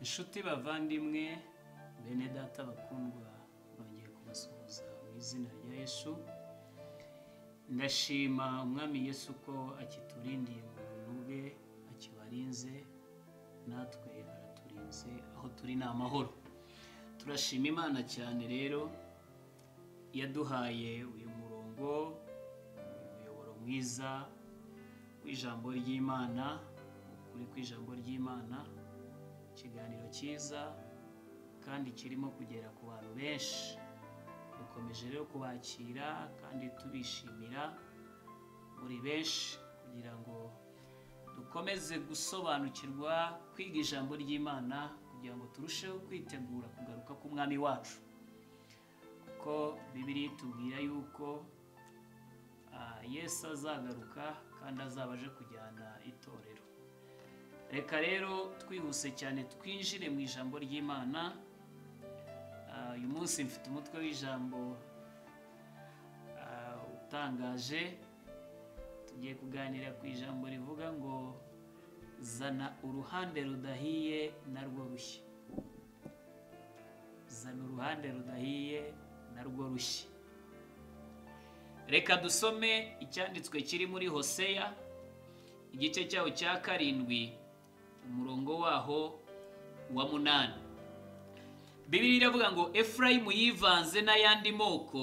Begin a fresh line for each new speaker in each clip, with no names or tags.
inshuti bavandimwe bene data bakundwa bongeye kubasuhuza mu izina rya yesu ndashima umwami yesu ko akiturindiye mu buntu bwe akibarinze natwe araturinze aho turi ni amahoro turashima imana cyane rero yaduhaye uyu murongo uyu muyoboro mwiza w'ijambo ry'imana ukuri kw'ijambo ry'imana ikiganiro cyiza kandi kirimo kugera ku bantu benshi dukomeje rero kubakira kandi tubishimira muri benshi kugira ngo dukomeze gusobanukirwa kwiga ijambo ry'imana kugira ngo turusheho kwitegura kugaruka k'umwami wacu kuko bibiri tubwira yuko ah, yesu azagaruka kandi azaba aje kujyana itorero reka rero twihuse cyane twinjire mu ijambo ry'imana Ah, uyu munsi mfite umutwe w'ijambo ah, utangaje tugiye kuganira ku ijambo rivuga ngo zana uruhande rudahiye narwo rushya zana uruhande rudahiye narwo rushya reka dusome icyanditswe kiri muri hoseya igice cyaho cya karindwi umurongo waho wa munani bibiri iravuga ngo efurayimu yivanze n'ayandi moko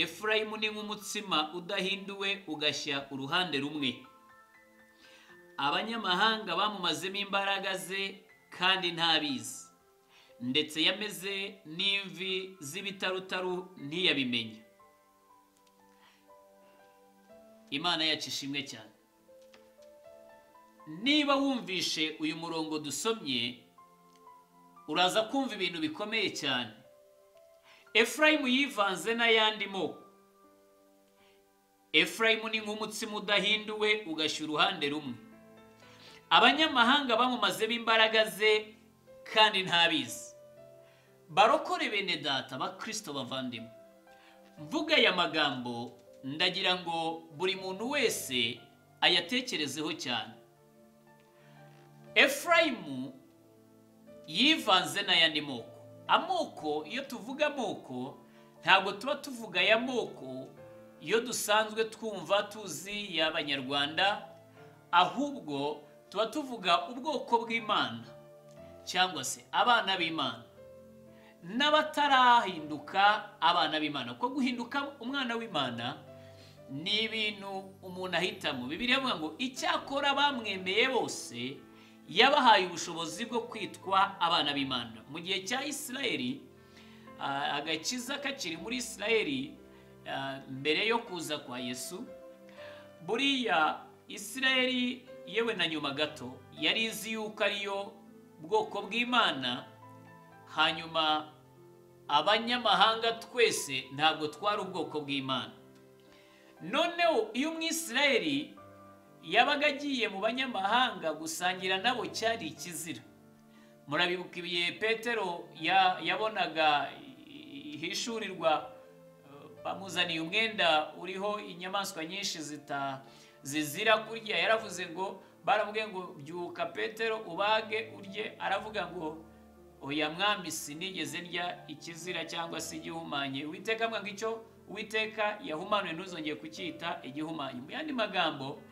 efurayimu ni nk'umutsima udahinduwe ugashya uruhande rumwe abanyamahanga bamumazemo imbaraga ze kandi ntabizi ndetse yameze n'imvi z'ibitarutaru ntiyabimenya imana yacu ishimwe cyane niba wumvishe uyu murongo dusomye uraza kumva ibintu bikomeye cyane efurayimu yivanze n'ayandi moko efurayimu ni nk'umutsima udahinduwe ugashya uruhande rumwe abanyamahanga bamumazemo imbaraga ze kandi ntabizi barokore bene data bakristo bavandimwe mvuga aya magambo ndagira ngo buri muntu wese ayatekerezeho cyane efurayimu yivanze n'ayandi moko amoko iyo tuvuga amoko ntabwo tuba tuvuga aya moko iyo dusanzwe twumva tuzi y'abanyarwanda ahubwo tuba tuvuga ubwoko bw'imana cyangwa se abana b'imana n'abatarahinduka abana b'imana kuko guhinduka umwana w'imana ni ibintu umuntu ahitamo bibiri avuga ngo icyakora bamwemeye bose yabahaye ubushobozi bwo kwitwa abana b'imana mu gihe cya isirayeli ah, agakiza kakiri muri isirayeli ah, mbere yo kuza kwa yesu buriya isirayeli yewe na nyuma gato yari izi yuko ariyo bwoko bw'imana hanyuma abanyamahanga twese ntabwo twari ubwoko bw'imana noneho iyo umwisirayeli yabaga agiye mu banyamahanga gusangira nabo cyari ikizira murabibuka ibihe petero ya- yabonaga hishurirwa eh, bamuzaniye umwenda uriho inyamaswa nyinshi zita zizira kurya yaravuze ngo baramubwiye ngo byuka petero ubage urye aravuga ngo oya mwami sinigeze ndya ikizira cyangwa se igihumanye uwiteka amwanga icyo uwiteka yahumanuye ntuzongeye kucyita igihumanye mu yandi magambo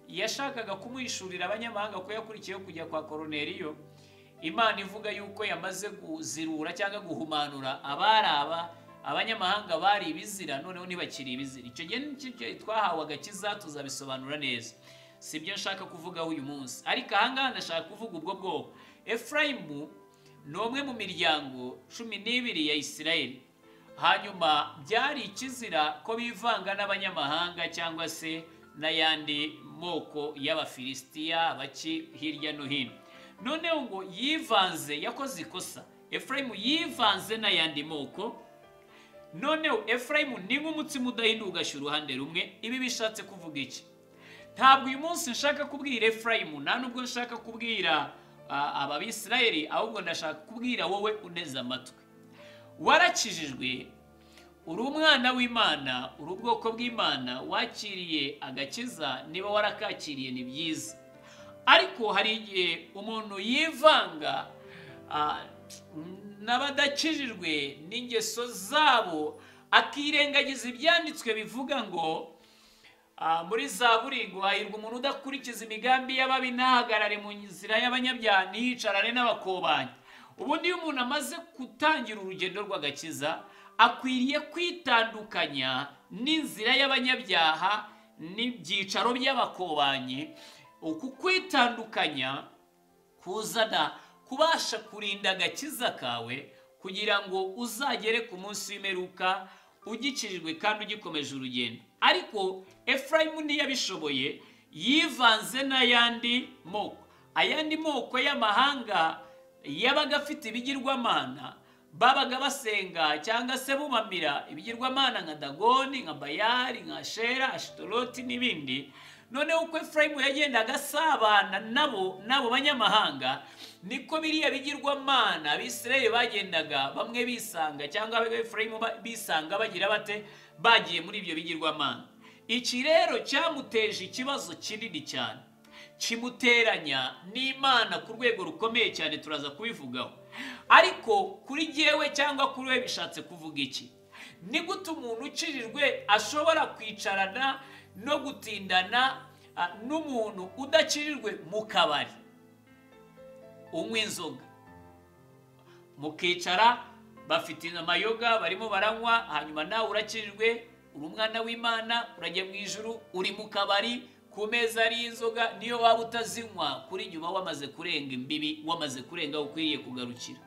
yashakaga kumwishurira abanyamahanga ko yakurikiyeho kujya kwa koroneriyo imana ivuga yuko yamaze kuzirura cyangwa guhumanura abari aba abanyamahanga bari ibizira noneho ntibakiri ibizira icyo gihe nicyo gihe twahawe agakiza tuzabisobanura neza si byo nshaka kuvugaho uyu munsi ariko ahangaha ndashaka kuvuga ubwo bwoko efurayimu ni umwe mu miryango cumi n'ibiri ya isirayeli hanyuma byari ikizira ko bivanga n'abanyamahanga cyangwa se n'ayandi moko y'abafilisitiya baki hirya no hino noneho ngo yivanze yakoze ikosa efurayimu yivanze n'ayandi moko noneho efurayimu ni nk'umutsima udahinduka ugashya uruhande rumwe ibi bishatse kuvuga iki ntabwo uyu munsi nshaka kubwira efurayimu nta nubwo nshaka kubwira ah, aba bisirayeli ahubwo ndashaka kubwira wowe uneze amatwi warakijijwe uri umwana w'imana uri ubwoko bw'imana wakiriye agakiza niba warakakiriye ni byiza ariko hari igihe umuntu yivanga ah, n'abadakijijwe n'ingeso zabo akirengagiza ibyanditswe bivuga ngo ah, muri zaburi ngo hahirwa umuntu udakurikiza imigambi y'ababi ntahagarare mu nzira y'abanyabyaha ntiyicarane n'abakobanyi ubundi iyo umuntu amaze gutangira urugendo rw'agakiza akwiriye kwitandukanya n'inzira y'abanyabyaha n'ibyicaro by'abakobanyi uku kwitandukanya kuzana kubasha kurinda agakiza kawe kugira ngo uzagere ku munsi w'imperuka ugikijijwe kandi ugikomeje urugendo ariko efurayimu ntiyabishoboye yivanze n'ayandi moko ayandi moko y'amahanga yabaga afite ibigirwamana babaga basenga cyangwa se bumamira ibigirwamana nka dagoni nka bayari nka shera ashitoroti n'ibindi noneho uko efurayimu yagendaga asabana nabo n'abo banyamahanga niko biriya bigirwamana abisirayeli bagendaga bamwe bisanga cyangwa efurayimu bisanga bagira bate bagiye muri ibyo bigirwamana iki rero cyamuteje ikibazo kinini cyane kimuteranya n'imana ku rwego rukomeye cyane turaza kubivugaho ariko kuri jyewe cyangwa kuri we bishatse kuvuga iki ni gute umuntu ucirirwe ashobora kwicarana no gutindana ah, n'umuntu udacirirwe mu kabari unywa inzoga mukicara bafite amayoga barimo baranywa hanyuma nawe urakirirwe uri umwana w'imana urajya mu ijuru uri mu kabari ku meza ariyo inzoga niyo waba utazinywa kuri nyuma wamaze kurenga imbibi wamaze kurenga aho ukwiriye kugarukira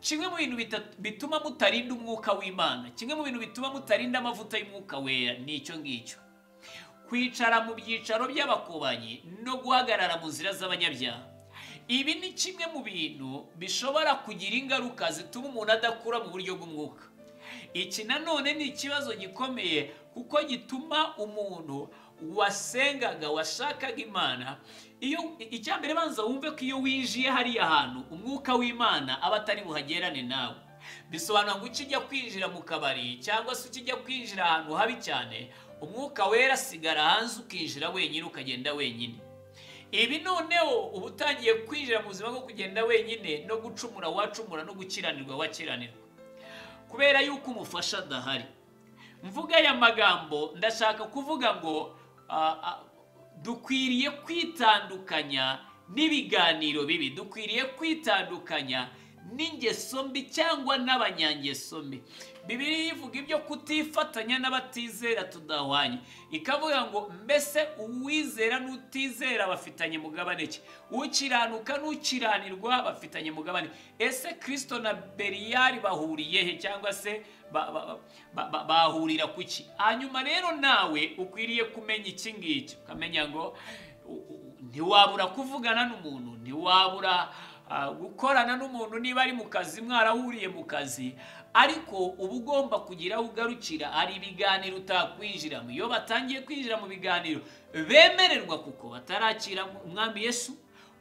kimwe mu bintu bita- bituma mutarinda umwuka w'imana kimwe mu bintu bituma mutarinda amavuta y'umwuka wera ni icyo ngicyo kwicara mu byicaro by'abakobanyi no guhagarara mu nzira z'abanyabyaha ibi ni kimwe mu bintu bishobora kugira ingaruka zituma umuntu adakura mu buryo bw'umwuka iki nanone ni ikibazo gikomeye kuko gituma umuntu wasengaga washakaga imana iyo icya mbere banza wumve ko iyo winjiye hariya hantu umwuka w'imana aba atari buhagerane nawe bisobanura ngo ukijya kwinjira mu kabari cyangwa se ukijya kwinjira ahantu habi cyane umwuka wera asigara hanze ukinjira wenyine ukagenda wenyine ibi noneho uba utangiye kwinjira mu buzima bwo kugenda wenyine no gucumura wacumura no gukiranirwa wakiranirwa kubera yuko umufasha adahari mvuga aya magambo ndashaka kuvuga ngo ah, ah, dukwiriye kwitandukanya n'ibiganiro bibi dukwiriye kwitandukanya n'ingeso mbi cyangwa n'abanyangeso mbi bibiri ivuga ibyo kutifatanya n'abatizera tudahwanye ikavuga ngo mbese uwizera n'utizera bafitanye mugabane ki ukiranuka n'ukiranirwa bafitanye mugabane ese kirisito na beriyari bahuriye he cyangwa se ba- ba- ba- ba- bahurira ku ki hanyuma rero nawe ukwiriye kumenya iki ngiki ukamenya ngo u- u- ntiwabura kuvugana n'umuntu ntiwabura ah, gukorana n'umuntu niba ari mu kazi mwarahuriye mu kazi ariko uba ugomba kugira aho ugarukira hari ibiganiro utakwinjiramo iyo batangiye kwinjira mu biganiro bemererwa kuko batarakira umwami yesu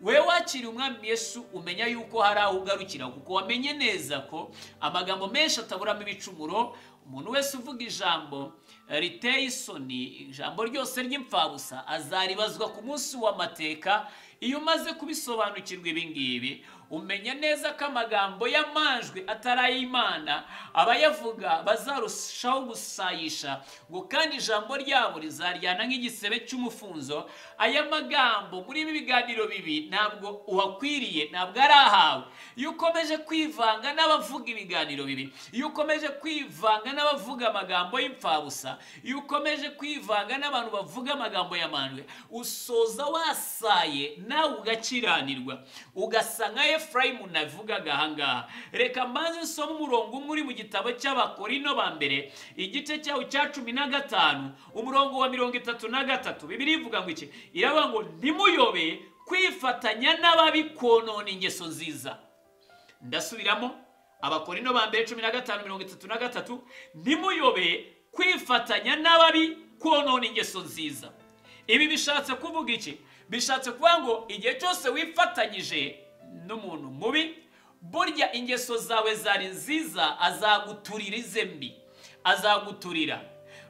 we wakiriye umwami yesu umenya yuko hari aho ugarukira kuko wamenye neza ko amagambo menshi ataburamo ibicumuro umuntu wese uvuga ijambo riteye isoni ijambo ryose ry'impfabusa azaribazwa ku munsi w'amateka iyo umaze kubisobanukirwa ibi ngibi umenya neza ko amagambo y'amanjwe atari ay'imana abayavuga bazarushaho gusayisha ngo kandi ijambo ryabo rizaryana nk'igisebe cy'umufunzo aya magambo muri ibi biganiro bibi ntabwo uhakwiriye ntabwo ari ahawe iyo ukomeje kwivanga n'abavuga ibiganiro bibi iyo ukomeje kwivanga n'abavuga amagambo y'impfabusa iyo ukomeje kwivanga n'abantu bavuga amagambo y'amandwe usoza wasaye nawe ugakiranirwa ugasa nka efurayimu navugaga ahangaha reka mbanze nsome umurongo umwe uri mu gitabo cy'abakorino ba mbere igice cyawo cya cumi na gatanu umurongo wa mirongo itatu na gatatu bibiri ivuga ngo iki iravuga ngo ntimuyobe kwifatanya n'ababi konona ingeso nziza ndasubiramo abakorino ba mbere cumi na gatanu mirongo itatu na gatatu ntimuyobe kwifatanya n'ababi konona ingeso nziza ibi bishatse kuvuga iki bishatse kuvuga ngo igihe cyose wifatanyije n'umuntu mubi burya ingeso zawe zari nziza azaguturira ize mbi azaguturira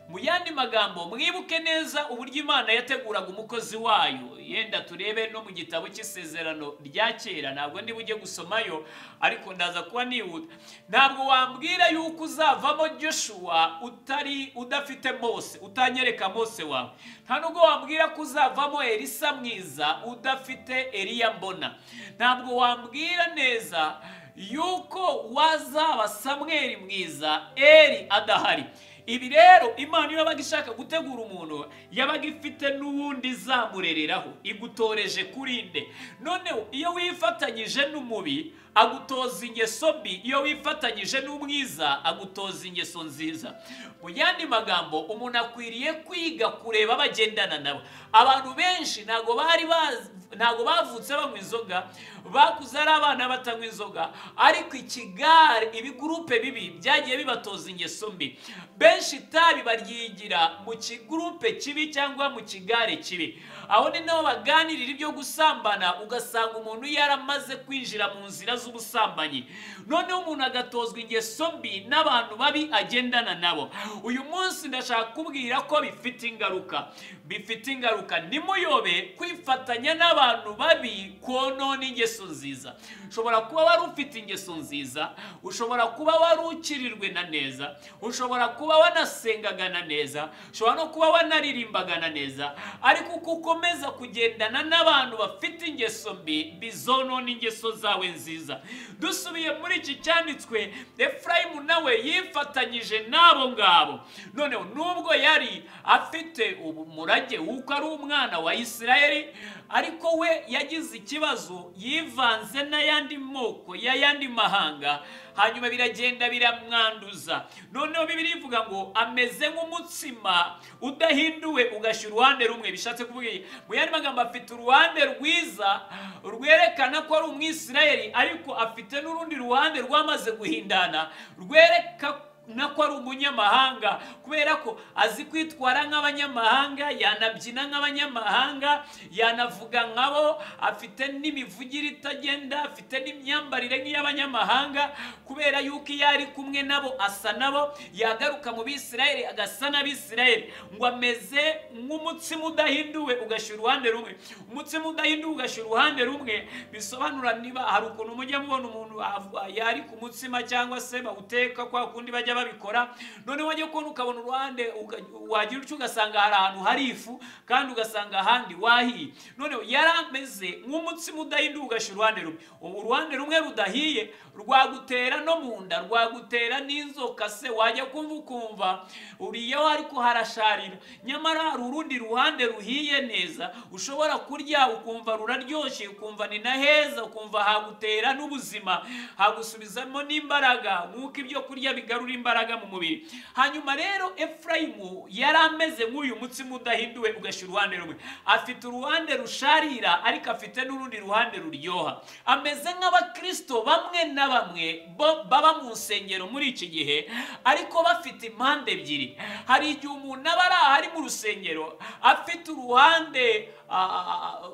mu yandi magambo mwibuke neza uburyo imana yateguraga umukozi wayo yenda turebe no mu gitabo cy'isezerano rya kera ntabwo ndi bujye gusomayo ariko ndaza kuba nihuta ntabwo wambwira yuko uzavamo joshua utari udafite mose utanyereka mose wawe nta nubwo wambwira ko uzavamo elisa mwiza udafite eliya mbona ntabwo wambwira neza yuko wazaba samweri mwiza eri adahari ibi rero imana iyo yabaga ishaka gutegura umuntu yabaga ifite n'uwundi izamurereraho igutoreje kurinde noneho iyo wifatanyije n'umubi agutoza ingeso mbi iyo wifatanyije n'umwiza agutoza ingeso nziza mu yandi magambo umuntu akwiriye kwiga kureba abo agendana nabo abantu benshi ntabwo bari bazi ntabwo bavutse banywa inzoga bakuze ari abana batanywa inzoga ariko ikigare ibigurupe bibi byagiye bibatoza ingeso mbi benshi itabi baryigira mu kigurupe kibi cyangwa mu kigare kibi aho ni naho baganirira ibyo gusambana ugasanga umuntu yaramaze kwinjira mu nzira z'ubusambanyi noneho umuntu agatozwa ingeso mbi n'abantu babi agendana nabo uyu munsi ndashaka kubwira ko bifite ingaruka bifite ingaruka nimuyobe kwifatanya n'abantu babi konona ingeso nziza ushobora kuba wari ufite ingeso nziza ushobora kuba wari ukirirwe na neza ushobora kuba wanasengaga na neza ushobora no kuba wanaririmbaga na neza ariko uko ukomeza kugendana n'abantu bafite ingeso mbi bizonona ingeso zawe nziza dusubiye muri iki cyanditswe efurayimu nawe yifatanyije n'abo ngabo noneho nubwo yari afite umurage w'uko ari umwana wa isirayeli ariko we yagize ikibazo yivanze n'ayandi moko y'ayandi mahanga hanyuma biragenda biramwanduza noneho bibiri ivuga ngo ameze nk'umutsima udahinduwe ugashyira uruhande rumwe bishatse kuvuga mu yandi magambo afite uruhande rwiza rwerekana ko ari umwisirayeli ariko afite n'urundi ruhande rwamaze guhindana rwereka nako ari umunyamahanga kubera ko azi kwitwara nk'abanyamahanga yanabyina nk'abanyamahanga yanavuga nkabo afite n'imivugire itagenda afite n'imyambarire nk'iy'abanyamahanga kubera yuko iyo ari kumwe nabo asa nabo yagaruka mu bisirayeli agasa n'abisirayeli ngo ameze nk'umutsima udahinduwe ugashyira uruhande rumwe umutsima udahinduwe ugashyira uruhande rumwe bisobanura niba hari ukuntu mujya mubona umuntu yari ku mutsima cyangwa se bawuteka kwa kundi bajya babikora noneho wajya kubona ukabona uruhande wagira utyo ugasanga hari ahantu hari ifu kandi ugasanga ahandi wahiye noneho yari ameze nk'umutsima udahinduwe ugashyira uruhande rumwe ubu uruhande rumwe rudahiye rwagutera no mu nda rwagutera n'inzoka se wajya kumva ukumva uriya we ariko harasharira nyamara hari urundi ruhande ruhiye neza ushobora kurya ukumva ruraryoshye ukumva ni na heza ukumva hagutera n'ubuzima hagusubizamo n'imbaraga nk'uko ibyo kurya bigarura imbaraga mu mubiri hanyuma rero efurayimu yari ameze nk'uyu mutsima udahinduwe ugashyira uruhande rumwe afite uruhande rusharira ariko afite n'urundi ruhande ruryoha ameze nk'abakirisito bamwe na bamwe baba mu nsengero muri iki gihe ariko bafite impande ebyiri hari igihe umuntu aba ari aha ari mu rusengero afite uruhande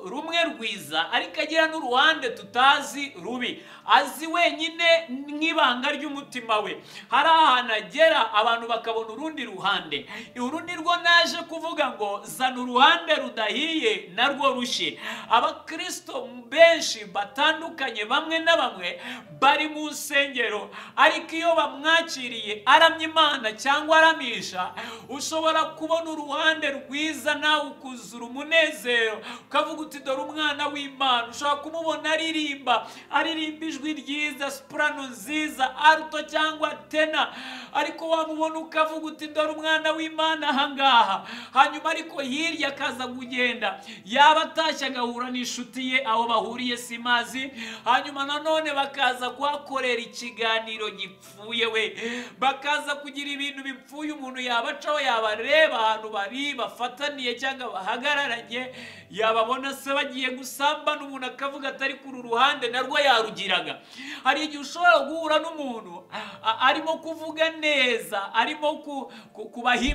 rumwe rwiza ariko agira n'uruhande tutazi rubi azi wenyine nk'ibanga ry'umutima we hari ahantu agera abantu bakabona urundi ruhande uru nirwo naje kuvuga ngo zana uruhande rudahiye narwo rushye abakirisito benshi batandukanye bamwe na bamwe bari mu nsengero ariko iyo bamwakiriye aramya imana cyangwa aramisha ushobora kubona uruhande rwiza nawe ukuzura umunezero ukavuga uti dore umwana w'imana ushobora kumubona aririmba aririmba ijwi ryiza sipurano nziza aruto cyangwa tena ariko wamubona ukavuga uti dore umwana w'imana ahangaha hanyuma ariko hirya akaza kugenda yaba atashye agahura n'inshuti ye aho bahuriye si mazi hanyuma nanone bakaza kuhakorera ikiganiro gipfuye we bakaza kugira ibintu bipfuye umuntu yabacaho yabareba ahantu bari bafataniye cyangwa bahagararanye yababona se bagiye gusambana umuntu akavuga atari kuri ruhande narwo yarugiraga hari igihe ushobora guhura n'umuntu arimo kuvuga kuvuga neza arimo ku- ku-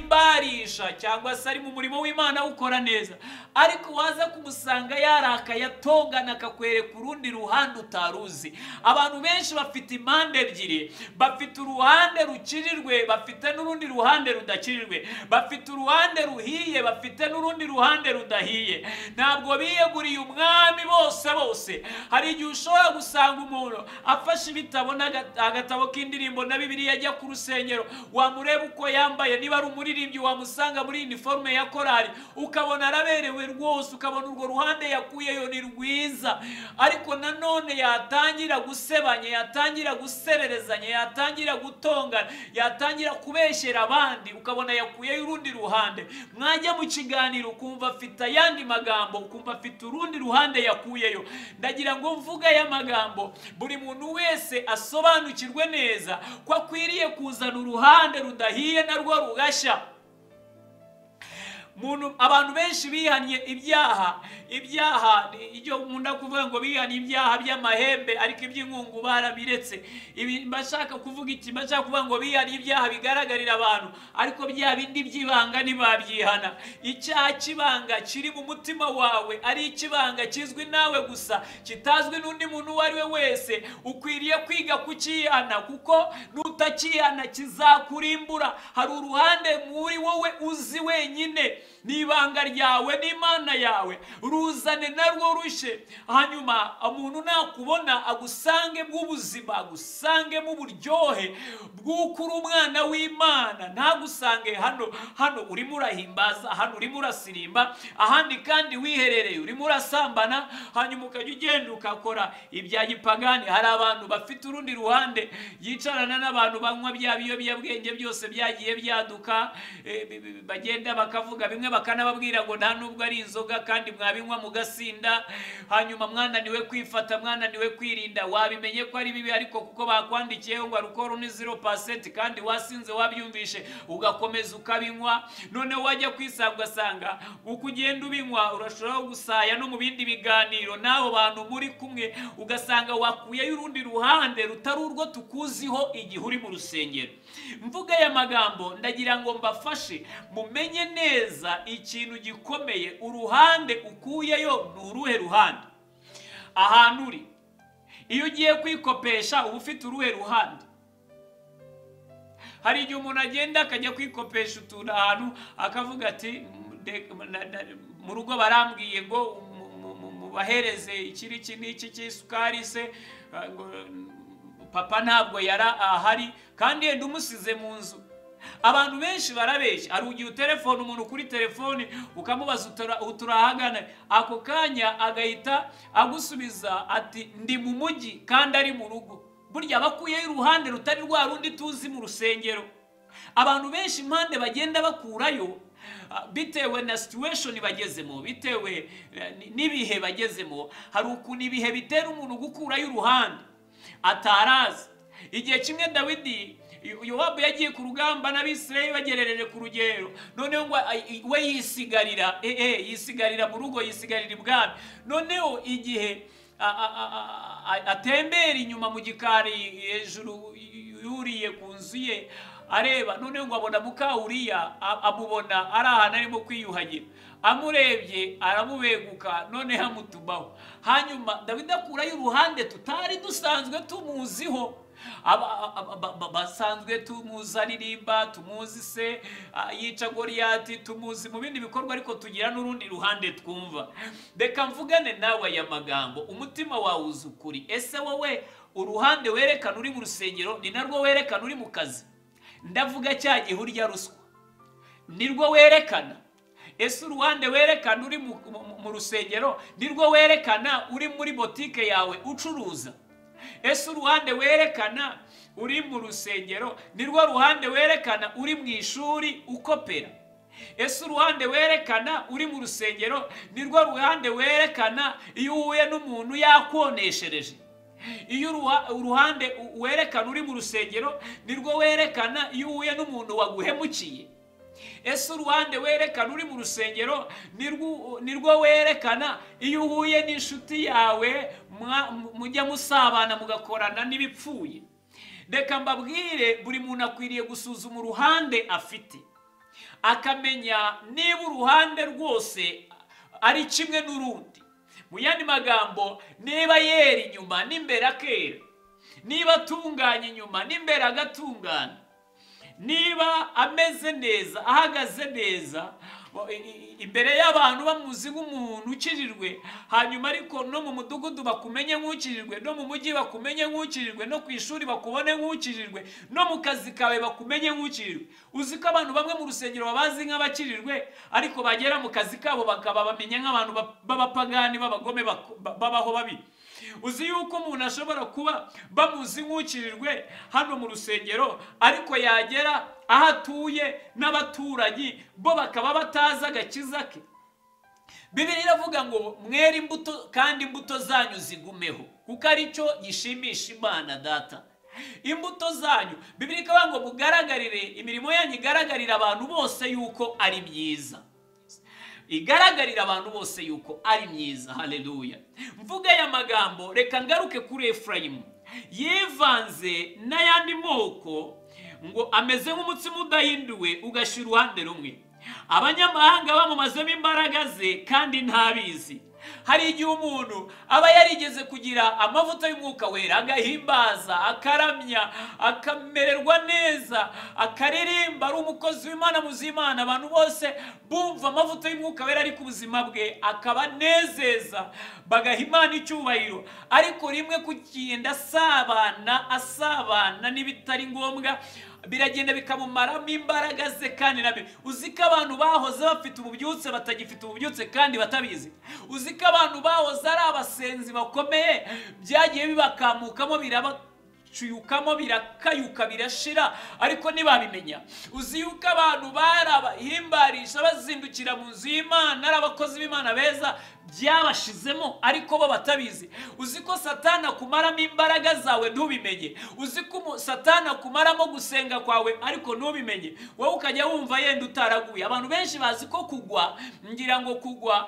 kubahimbarisha cyangwa se ari mu murimo w'imana awukora neza ariko waza kumusanga yarakaye atongana akakwereka urundi ruhande utaruzi abantu benshi bafite impande ebyiri bafite uruhande rukirirwe bafite n'urundi ruhande rudakirirwe bafite uruhande ruhiye bafite n'urundi ruhande rudahiye ntabwo biyeguriye umwami bose bose hari igihe ushobora gusanga umuntu afashe ibitabo n'aga- agatabo k'indirimbo na bibiriya ajya ku rusengero wamureba uko yambaye niba ari umuririmbyi wamusanga muri iniforume ya korali ukabona araberewe rwose ukabona urwo ruhande yakuyeyo ni rwiza ariko nanone yatangira gusebanya yatangira gusererezanya yatangira gutongana yatangira kubeshyera abandi ukabona yakuyeyo urundi ruhande mwajya mu kiganiro ukumva afite ayandi magambo ukumva afite urundi ruhande yakuyeyo ndagira ngo mvuga aya magambo buri muntu wese asobanukirwe neza ko akwiriye kuzana uruhande rudahiye narwo rugashya muntu abantu benshi bihanye ibyaha ibyaha ni- icyo nkunda kuvuga ngo bihanye ibyaha by'amahembe ariko iby'inkungu barabiretse ibi mbashaka kuvuga iki mbashaka kuvuga ngo bihanye ibyaha bigaragarira abantu ariko bya bindi by'ibanga ntibabyihana icyaha cy'ibanga kiri mu mutima wawe ari ikibanga kizwi nawe gusa kitazwi n'undi muntu uwo ari we wese ukwiriye kwiga kukihana kuko nutakihana kizakurimbura hari uruhande muri wowe uzi wenyine ni ibanga ryawe n'imana yawe ruzane narwo rushye hanyuma umuntu nakubona agusange bw'ubuzima agusange mu buryohe bw'uko uri umwana w'imana ntagusange hano hano urimo urahimbaza hano urimo urasirimba ahandi kandi wiherereye urimo urasambana hanyuma ukajya ugenda ukakora ibya gipagani hari abantu bafite urundi ruhande yicarana n'abantu banywa bya biyobyabwenge byose byagiye byaduka eh, bi- bi- bagenda bakavuga bimwe bakanababwira ngo nta nubwo ari inzoga kandi mwabinywa mugasinda hanyuma mwananiwe kwifata mwananiwe kwirinda wabimenye ko ari bibi ariko kuko bakwandikiyeho ngo alukoro ni zero pasenti kandi wasinze wabyumvishe ugakomeza ukabinywa noneho wajya kwisanga ugasanga uko ugenda ubinywa urashobora gusaya no mu bindi biganiro n'abo bantu muri kumwe ugasanga wakuyeyo urundi ruhande rutari urwo tukuziho igihe uri mu rusengero mvuga aya magambo ndagira ngo mbafashe mumenye neza ikintu gikomeye uruhande ukuyeyo ni uruhe ruhande ahantu uri iyo ugiye kwikopesha uba ufite uruhe ruhande hari igihe umuntu agenda akajya kwikopesha utuntu ahantu akavuga ati "Mm, de- na- na- mu rugo barambwiye ngo mu- mu- mu- mubahereze iki n'iki n'iki cy'isukari se ah, ngo, mm, papa ntabwo yari ahari kandi yenda umusize mu nzu abantu benshi barabeshya hari igihe utelefone umuntu kuri telefone ukamubaza utura- uturahagana ako kanya agahita agusubiza ati ndi mu mujyi kandi ari mu rugo burya bakuyeho iruhande rutari rwa rundi tuzi mu rusengero abantu benshi impande bagenda bakurayo ah, bitewe na situation bagezemo bitewe eh, n- n'ibihe bagezemo hari ukuntu ibihe bitera umuntu gukurayo uruhande atarazi igihe kimwe dawidi Yo- yowabu yagiye ku rugamba n'abisirayeli bagerereje ku rugero noneho ngo ay- i- we yisigarira eh, eh, yisigarira mu rugo yisigarira ibwami noneho igihe a- a- a- a- a- atembera inyuma mu gikari hejuru yuriye ku nzu ye areba noneho ngo abona mukawuriya a- amubona ari ahantu arimo kwiyuhagira amurebye aramubeguka noneho amutumaho hanyuma dawidi akurayo uruhande tutari dusanzwe tumuziho Aba- aba- ba- ba- basanzwe tumuzi aririmba tumuzi se ah, yica goriyati tumuzi mu bindi bikorwa ariko tugira n'urundi ruhande twumva reka mvugane nawe aya magambo umutima wawe uzi ukuri ese wowe uruhande werekana uri mu rusengero ni narwo werekana uri mu kazi ndavuga cya gihe urya ruswa nirwo werekana ese uruhande werekana uri mu, mu, mu rusengero nirwo werekana uri muri botike yawe ucuruza ese uruhande werekana uri mu rusengero nirwo ruhande werekana uri mu ishuri ukopera ese uruhande werekana uri mu rusengero nirwo ruhande werekana iyo uhuye n'umuntu yakoneshereje iyo uruha- uruhande u- werekana uri mu rusengero nirwo werekana iyo uhuye n'umuntu waguhemukiye ese uruhande werekana uri mu rusengero nirwo nirwo werekana iyo uhuye n'inshuti yawe mwa- mujya musabana mugakorana n'ibipfuye reka mbabwire buri muntu akwiriye gusuzuma uruhande afite akamenya niba uruhande rwose ari kimwe n'urundi mu yandi magambo niba yera inyuma n'imbere akera niba atunganya inyuma n'imbere agatungana niba ameze neza ahagaze neza imbere y'abantu bamuzi nk'umuntu ukirirwe hanyuma ariko no mu mudugudu bakumenye nk'ukirirwe no mu mujyi bakumenye nk'ukirirwe no ku ishuri bakubone nk'ukirirwe no mu kazi kawe bakumenye nk'ukirirwe uzi ko abantu bamwe mu rusengero babazi nk'abakirirwe ariko bagera mu kazi kabo bakaba bamenya nk'abantu b'abapagani b'abagome babaho babi uzi yuko umuntu ashobora kuba bamuzi nk'ukirirwe hano mu rusengero ariko yagera aho atuye n'abaturanyi bo bakaba batazi agakiza ke bibiri iravuga ngo mwere imbuto kandi imbuto zanyu zigumeho kuko aricyo gishimisha imana data imbuto zanyu bibiri ikavuga ngo mugaragarire imirimo yanyu igaragarira abantu bose yuko ari myiza igaragarira abantu bose yuko ari myiza hareruya mvuga aya magambo reka ngaruke kuri efurayimu yivanze n'ayandi moko ngo ameze nk'umutsima udahinduwe ugashyira uruhande rumwe abanyamahanga bamumazemo imbaraga ze kandi ntabizi hari igihe umuntu aba yarigeze kugira amavuta y'umwuka wera agahimbaza akaramya akamererwa neza akaririmba ari umukozi w'imana muzimana abantu bose bumva amavuta y'umwuka wera ari ku buzima bwe akabanezeza bagaha imana icyubahiro ariko rimwe kugenda asabana asabana n'ibitari ngombwa biragenda bikamumaramo imbaraga ze kandi nabi uzi ko abantu bahoze bafite ububyutse batagifite ububyutse kandi batabizi uzi ko abantu bahoze ari abasenzi bakomeye byagiye bibakamukamo biraba bicuyukamo birakayuka birashira ariko ntibabimenya uzi yuko abantu bari abahimbarisha bazindukira mu nzu y'imana ari abakozi b'imana beza byabashizemo ariko bo batabizi uzi ko satana akumaramo imbaraga zawe ntubimenye uzi ko satana akumaramo gusenga kwawe ariko ntubimenye wowe ukajya wumva yenda utaraguye abantu benshi bazi ko kugwa ngira ngo kugwa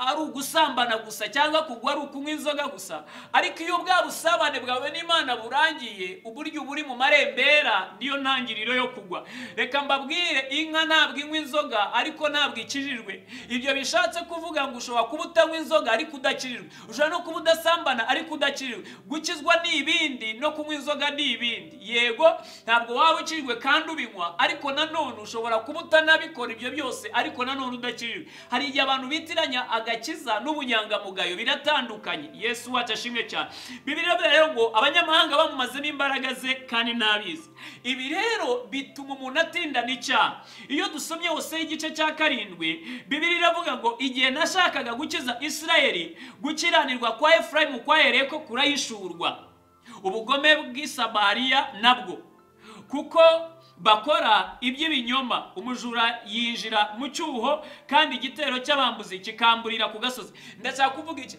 ari ugusambana gusa cyangwa kugwa ari ukunywa inzoga gusa ariko iyo bwa busabane bwawe n'imana burangiye uburyo uba uri mu marembera niyo ntangiriro yo kugwa reka mbabwire inka ntabwo inywa inzoga ariko ntabwo ikirirwe ibyo bishatse kuvuga ngo ushobora kuba utanywa inzoga ariko udakirirwe ushobora no kuba udasambana ariko udakirirwe gukizwa ni ibindi no kunywa inzoga ni ibindi yego ntabwo waba ukirirwe kandi ubinywa ariko nanone ushobora kuba utanabikora ibyo byose ariko nanone udakirirwe hari igihe abantu bitiranya agakiza n'ubunyangamugayo biratandukanye yesu wacu ashimwe cyane bibiliya rero ngo abanyamahanga bamumazemo imbaraga ze kandi ntabizi ibi rero bituma umuntu atindana icyaha iyo dusomye hose igice cya karindwi bibiri iravuga ngo igihe nashaka yashakaga gukiza isirayeli gukiranirwa kwa efurayimu kwahereye ko kurahishurwa ubugome bw'isamariya nabwo kuko bakora iby'ibinyoma umujura yinjira mu cyuho kandi igitero cy'abambuzi kikamburira ku gasozi ndashaka kuvuga iki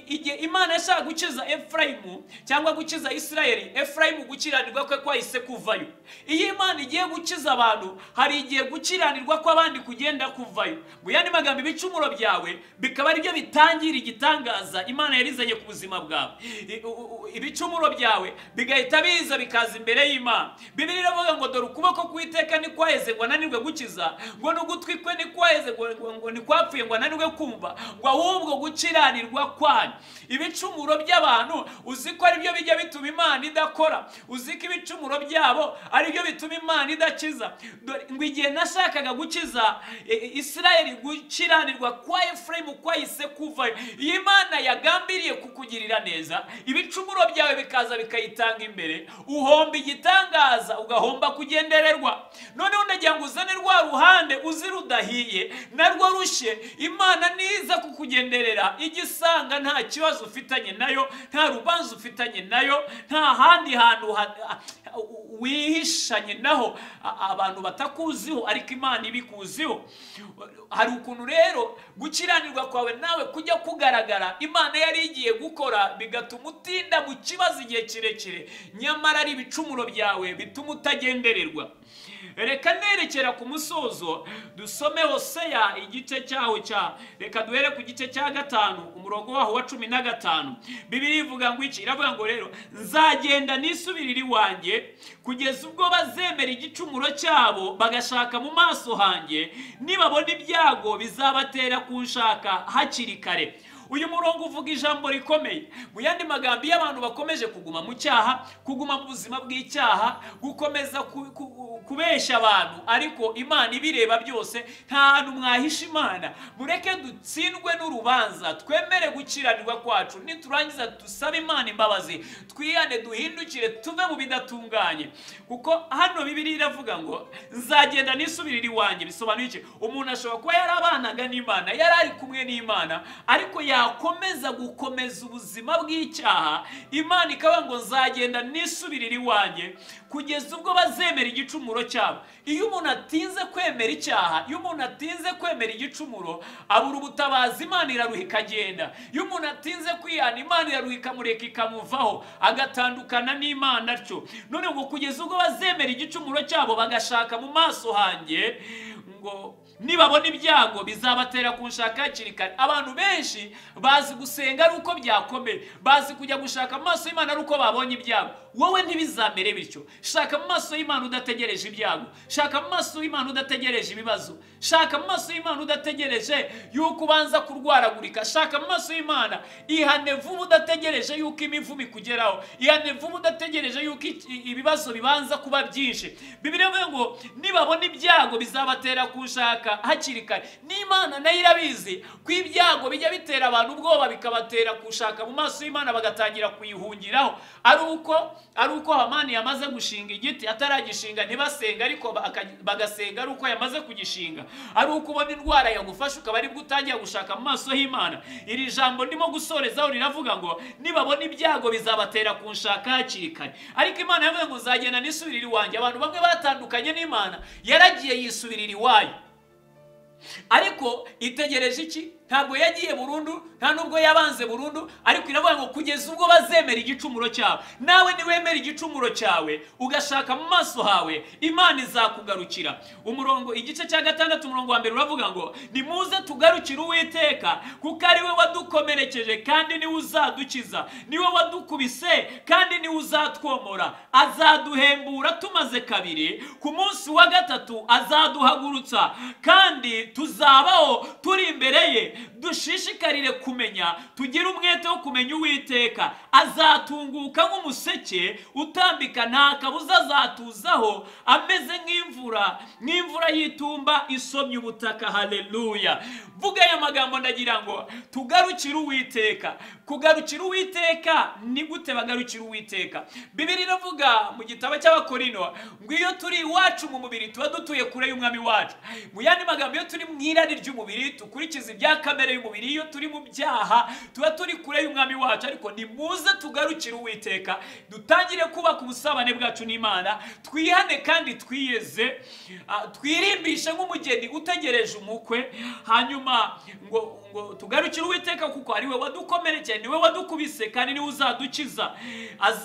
igihe imana yashaka gukiza efurayimu cyangwa gukiza isirayeli efurayimu gukiranirwa kwe kwahise kuvayo iyo imana igiye gukiza abantu hari igihe gukiranirwa kw'abandi kugenda kuvayo mu yandi magambo ibicumuro byawe bikaba aribyo bitangira igitangaza imana yarizanye ku buzima bwawe ibicumuro byawe bigahita biza bikaza imbere y'imana bibiri iravuga ngo dore ukuboko kw'iteka ntikwaheze ngo ananirwe gukiza ngo n'ugutwi kwe ntikwaheze ngo ntikwapfuye ngo ananirwe kumva ngo ahubwo gukiranirwa kwanyu ibicumuro by'abantu uzi ko aribyo bijya bituma imana idakora uzi ko ibicumuro byabo aribyo bituma imana idakiza ngo igihe nashakaga gukiza isirayeli gukiranirwa kwa efurayimu kwahise kuvayo iyo imana yagambiriye kukugirira neza ibicumuro byawe bikaza bikayitanga imbere uhomba igitangaza ugahomba kugenda ugendererwa noneho ndagira ngo uzane rwa ruhande uzi rudahiye narwo rushye imana niza kukugenderera igisanga nta kibazo ufitanye nayo nta rubanza ufitanye nayo nta handi hantu wihishanye naho abantu batakuziho ariko imana ibikuziho hari ukuntu rero gukiranirwa kwawe nawe kujya kugaragara imana yari igiye gukora bigatuma utinda mu kibazo igihe kirekire nyamara ari ibicumuro byawe bituma utagenderera reka nerekera ku musozo dusome hoseya igice cyaho cya reka duhere ku gice cya gatanu umurongo waho wa cumi na gatanu bibiri ivuga ngo iki iravuga ngo rero nzagenda nisubirire iwanjye kugeza ubwo bazemera igicumuro cyabo bagashaka mu maso hanjye nibabona ibyago bizabatera kunshaka hakiri kare uyu murongo uvuga ijambo rikomeye mu yandi magambo iyo abantu bakomeje kuguma mu cyaha kuguma mu buzima bw'icyaha gukomeza ku- ku- kubeshya abantu ariko imana ibireba byose nta hantu mwahisha imana mureke dutsindwe n'urubanza twemere gukiranirwa kwacu niturangiza dusabe imana imbabazi twihane duhindukire tuve mu bidatunganye kuko hano bibiri iravuga ngo nzagenda nisubirire iwanjye bisobanuye iki umuntu ashobora kuba yarabanaga n'imana yari ari kumwe n'imana ariko yakomeza gukomeza ubuzima bw'icyaha imana ikavuga ngo nzagenda nisubirire iwanjye kugeza ubwo bazemera igicumuro cyabo iyo umuntu atinze kwemera icyaha iyo umuntu atinze kwemera igicumuro abura ubutabazi imana iraruha ikagenda iyo umuntu atinze kwihana imana iraruha ikamureka ikamuvaho agatandukana n'imana atyo none ngo kugeza ubwo bazemera igicumuro cyabo bagashaka mu maso hanjye ngo nibabona ibyago bizabatera kunshaka hakiri kare abantu benshi bazi gusenga ari uko byakomeye bazi kujya gushaka mu maso y'imana ari uko babonye ibyago wowe ntibizamere bityo shaka mu maso y'imana udategereje ibyago shaka mu maso y'imana udategereje ibibazo shaka mu maso y'imana udategereje yuko ubanza kurwaragurika shaka mu maso y'imana ihane vuba udategereje yuko imivumo ikugeraho ihane vuba udategereje yuko iki- ibibazo bibanza kuba byinshi bibiri bivuga ngo nibabona ibyago bizabatera kunshaka hakiri kare n'imana nayo irabizi ko ibyago bijya bitera abantu ubwoba bikabatera kunshaka mu maso y'imana bagatangira kuyihungiraho ari uko ari uko hamani yamaze gushinga igiti ataragishinga ntibasenga ariko baka- bagasenga ari uko yamaze kugishinga ari uko ubona indwara yagufashe ukaba aribwo utangiye gushaka mu maso y'imana iri jambo ndimo gusorezaho riravuga ngo nibabona ibyago bizabatera kunshaka hakiri kare ariko imana yavuze ngo nzagenda nisubirire iwanjye abantu bamwe batandukanye n'imana yaragiye yisubirira iwayo ariko itegereje iki ntabwo yagiye burundu nta n'ubwo yabanze burundu ariko iravuga ngo kugeza ubwo bazemera igicumuro cyawe nawe niwemera igicumuro cyawe ugashaka mu maso hawe imana izakugarukira umurongo igice cya gatandatu umurongo wa mbere uravuga ngo nimuze tugarukire uwiteka kuko ari we wadukomerekeje kandi niwe uzadukiza niwe wadukubise kandi niwe uzatwomora azaduhembura tumaze kabiri ku munsi wa gatatu azaduhagurutsa kandi tuzabaho turi imbere ye dushishikarire kumenya tugire umwete wo kumenya uwiteka azatunguka nk'umuseke utambika nta kabuza azatuzaho ameze nk'imvura nk'imvura y'itumba isomye ubutaka haleluya mvuga aya magambo ndagira ngo tugarukire uwiteka kugarukira uwiteka ni gute bagarukira uwiteka bibiri iravuga mu gitabo cy'abakorino ngo iyo turi iwacu mu mubiri tuba dutuye kure y'umwami wacu mu yandi magambo iyo turi mu irari ry'umubiri dukurikiza ibya kamere y'umubiri iyo turi mu byaha tuba turi kure y'umwami wacu ariko nimuze tugarukire uwiteka dutangire kubaka ubusabane bwacu n'imana twihane kandi twiyeze ah, twirimbishe nk'umugeni utegereje umukwe hanyuma ngo ngo tugarukire uwiteka kuko ari we wadukomerekeye ni we wadukubise kandi niwe uzadukiza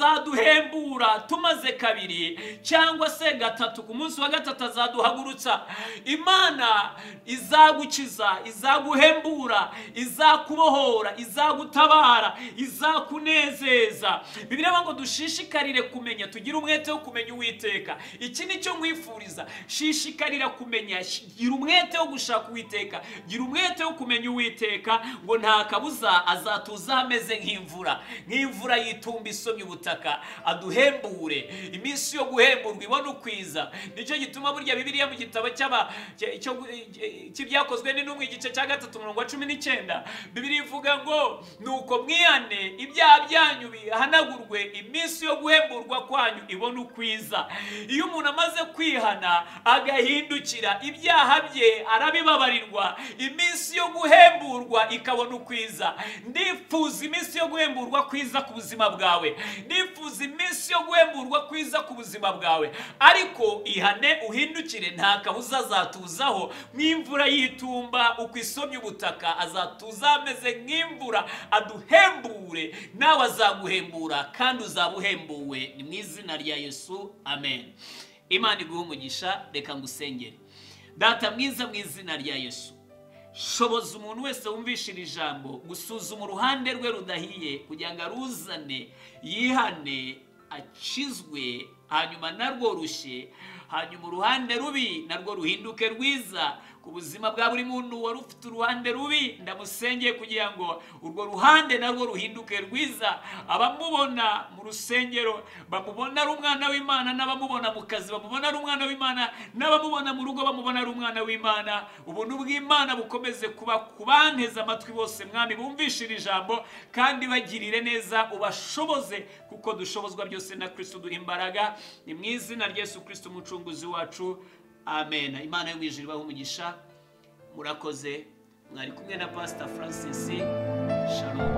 azaduhembura tumaze kabiri cyangwa se gatatu ku munsi wa gatatu azaduhagurutsa imana izagukiza izaguhembura izakubohora izagutabara izakunezeza bibiliya ngo dushishikarire kumenya tugire umwete wo kumenya uwiteka iki ni cyo mwifuriza shishikarira kumenya gira umwete wo gushaka uwiteka gira umwete wo kumenya uwiteka ngo nta kabuza azatuza ameze nk'imvura nk'imvura y'itumba isomye ubutaka aduhembure iminsi yo guhemburwa ibone ukwiza nicyo gituma burya bibiliya mu gitabo cy'aba- cy- cyo- cy'ibyakozwe n'intumwa igice cya gatatu umurongo wa cumi n'icyenda bibiliya ivuga ngo nuko mwihane ibyaha byanyu bihanagurwe iminsi yo guhemburwa kwanyu ibone ukwiza iyo umuntu amaze kwihana agahindukira ibyaha bye arabibabarirwa iminsi yo guhemburwa ikabona ukwiza ndifuza iminsi yo guhemburwa kwiza ku buzima bwawe ndifuza iminsi yo guhemburwa kwiza ku buzima bwawe ariko ihane uhindukire nta kabuza azatuzaho nk'imvura y'itumba uko isomye ubutaka azatuza ameze nk'imvura aduhembure nawe azaguhembura kandi uzaba uhembuwe ni mu izina rya yesu amen imana iguha umugisha reka ngusengere data mwiza mu izina rya yesu shoboza umuntu wese wumvisha iri jambo gusuzuma uruhande rwe rudahiye kugira ngo aruzane yihane akizwe hanyuma narwo rushye hanyuma uruhande rubi narwo ruhinduke rwiza ku buzima bwa buri muntu wari ufite uruhande rubi ndamusengeye kugira ngo urwo ruhande narwo ruhinduke rwiza abamubona mu rusengero bamubona ari umwana w'imana n'abamubona mu kazi bamubona ari umwana w'imana n'abamubona mu rugo bamubona ari umwana w'imana ubuntu bw'imana bukomeze kuba ku banteze amatwi bose mwami bumvishe iri jambo kandi bagirire neza ubashoboze kuko dushobozwa byose na kirisito duha imbaraga ni mu izina rya yesu kirisito umucunguzi wacu amen imana yo mu ijuru ibahe umugisha murakoze mwari kumwe na pasita francis shalom